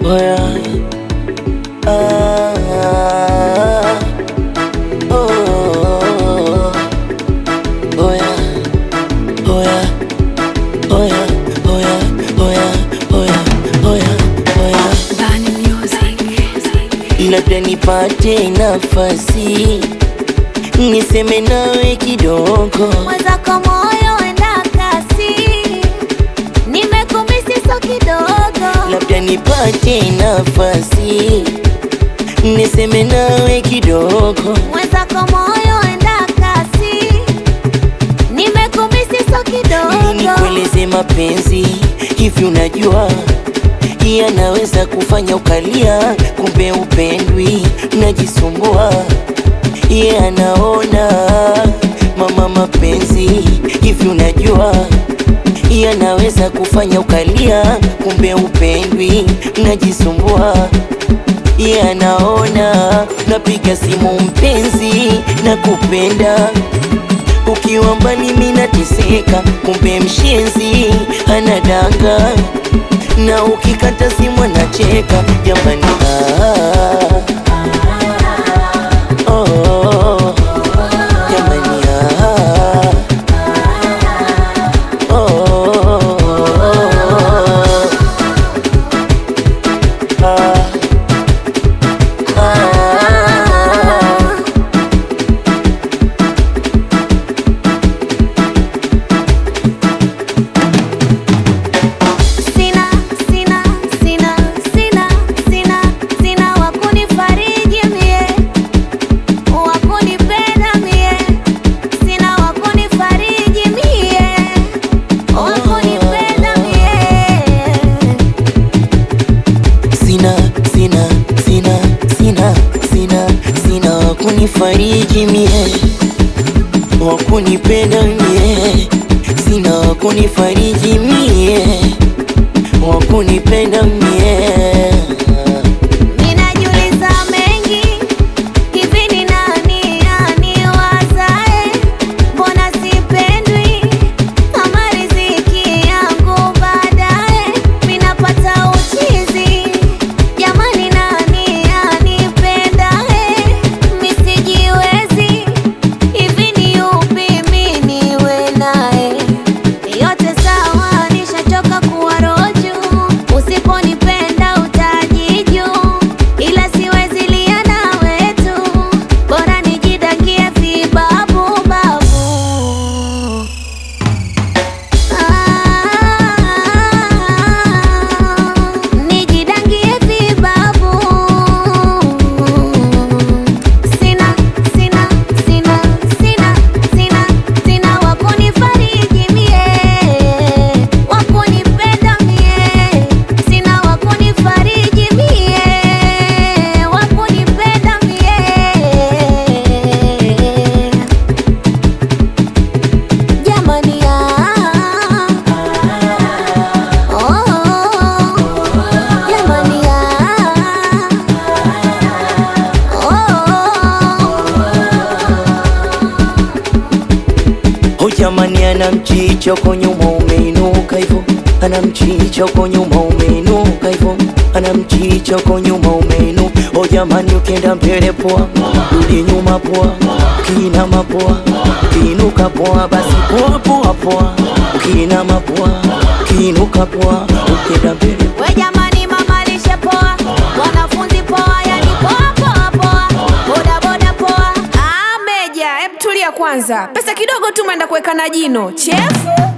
Oya. Ah. Oh. Oya. Oya. Oya. Oya. Oya. Oya. Oya. Oya. Bani Music. labda nipate nafasi niseme nawe kidogo, mwenzako moyo enda kasi, nimekumisi so kidogo, labda nipate nafasi niseme nawe kidogo, mwenzako moyo enda kasi, nimekumisi so mimi kidogo, nikueleze mapenzi hivi, unajua yanaweza kufanya ukalia, kumbe upendwi, najisumbua ye anaona mama, mapenzi hivi, unajua yanaweza kufanya ukalia, kumbe upendwi, najisumbua ye anaona napiga simu mpenzi na kupenda ukiwa mbali mimi nateseka, kumbe mshenzi anadanga na ukikata simu anacheka jamani. Ah, oh, jamani ah, oh, ah, ah. sina sina sina sina sina sina wakunifariji mie, wakunipenda mie, sina wakunifariji mie, wakunipenda mie. sina sina sina sina sina sina wakunifariji mie wakunipenda mie sina wakunifariji mie wakunipenda mie Ninajiuliza mengi, hivi ni nani aniwazae? Mbona sipendwi kama riziki yangu baadaye minapata uchizi? Jamani, nani anipendae? Misijiwezi, hivi ni yupi mi niwe naye? Yote sawa, nishachoka kuwa roju. Usiponipenda utajiju, ila siwezi lia nawe tu, bora nijidakie vibabu babu. Ah, nijidangie vibabu. Sina, sina, sina, sina, sina, sina wakunifariji mie, wakunipenda mie, sina wakunifariji mie, wakunipenda mie. Jamani ah, oh, jamani ah, oh. Oh jamani, ana mchicho kwa nyuma umeinuka hivyo, ana mchicho kwa nyuma umeinuka hivyo, ana mchicho kwa nyuma umeinu. Oh jamani, ukienda mbele poa, rudi nyuma poa, ukiinama poa, ukiinuka poa, basi poa poa poa, ukiinama poa, ukiinuka poa, ukienda mbele We jamani, mama lishe poa, wanafunzi poa, yani poa poa poa, boda boda poa. Ah, Meja, hebu tulia kwanza. Pesa kidogo tu umeenda kuweka na jino. Chefu.